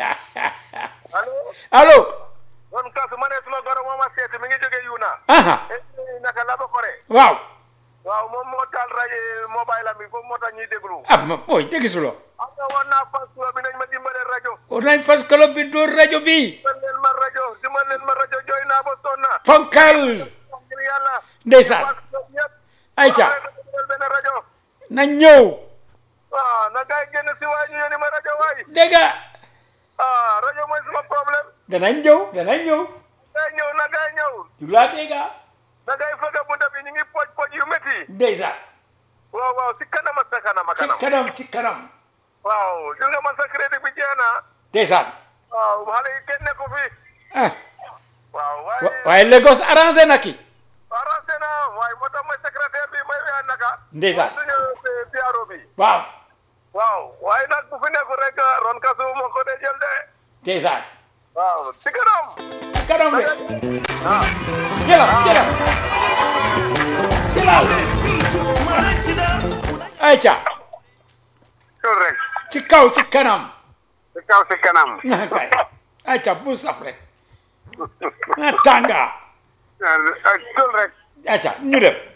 allo allo kon kasu ma ne suma goro moo ma seeti mi ngi jóge Yuna aha eh naka la ba kore waaw waaw moom moo taal rajo mobile am bi foofu moo tax ñuy déglu ah ma ooy tegisuloo am na woon naa fas bi nañ ma dimbale rajo war nañ fas club bi dóor rajo bi dimbal leen ma rajo dimbal leen ma rajo jooy naa ba sonn na fonkal ngir yàlla ndeysaan fas club yëpp ayca dimbal benn rajo na ñëw ah na gaay génn si waay ñu yónni ma rajo waay dégg nga ah rajo mooy suma problème danañ ñëw danañ ñëw gaay ñëw na gaay ñëw du laa dégg na gaay fëgg bunta bi ñu ngi poj poj yu métti ndeysaan waaw waaw si kanam ak sa kanam ak ci kanam kanam ci kanam waaw gis nga man sa crédit bi jeex na ndeysaan waaw xale yi kenn nekku fi ah waaw wa- waaye waaye Lagos arrangé na ki arrangé na waaye moo tax mooy secrétaire bi may wea naka ndeysaan suñu PRO bi waaw waaw waaye nag bu fi nekkul rek ron kasu moo ko dee jël de ndeysaan waaw si kanam ci kanam de ah jëlal jëlal jëlal ayca tul rek ci kaw ci kanam si kaw si kanam na kay ayca bu saf rek na tànga tul rek ayca ñu dem